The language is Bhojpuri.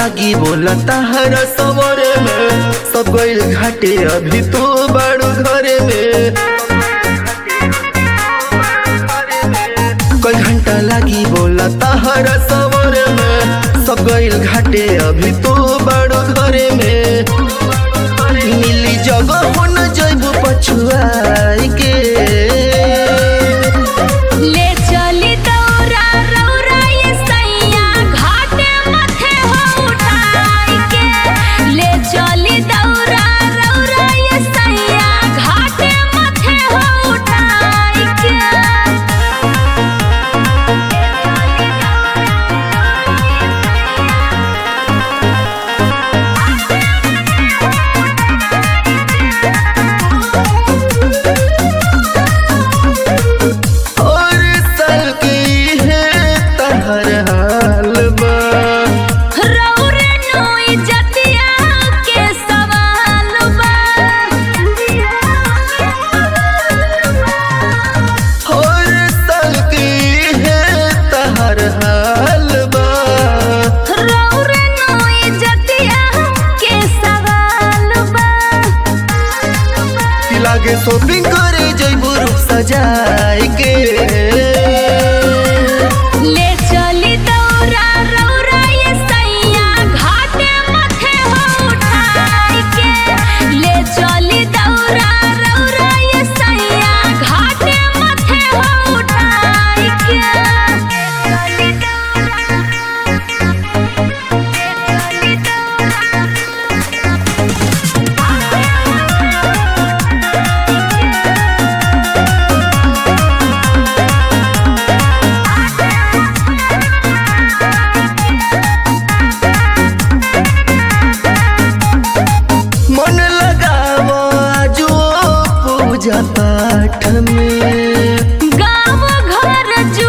लागी बोला ताहर सवरे में सब गइल घाटे अभी तू बड़ू घरे में कई घंटा लागी बोला ताहर सवरे में सब गइल घाटे अभी तू बड़ू घरे में मिली जगह हो न जइबू पछुआई के ले चली दौरा रौरा ये सैया घाटे माथे हो उठाई के ले चली दौरा रौरा ये सैया घाटे माथे हो उठाई के और साल की है तहर हाल बा रौरे नोई जतिया के सवाल बा और साल की है तहर हाल बा रौरे नोई जतिया के सवाल बा कि लागे शॉपिंग करे जइबू रूप सजाए के ले चली दौरा रौरा ये सैया घाटे माथे हो उठाई के ले चली दौरा रौरा ये सैया घाटे माथे हो उठाई के चली दौरा चली मन लगाव आजो पूजा पाठ में गाँव घर जू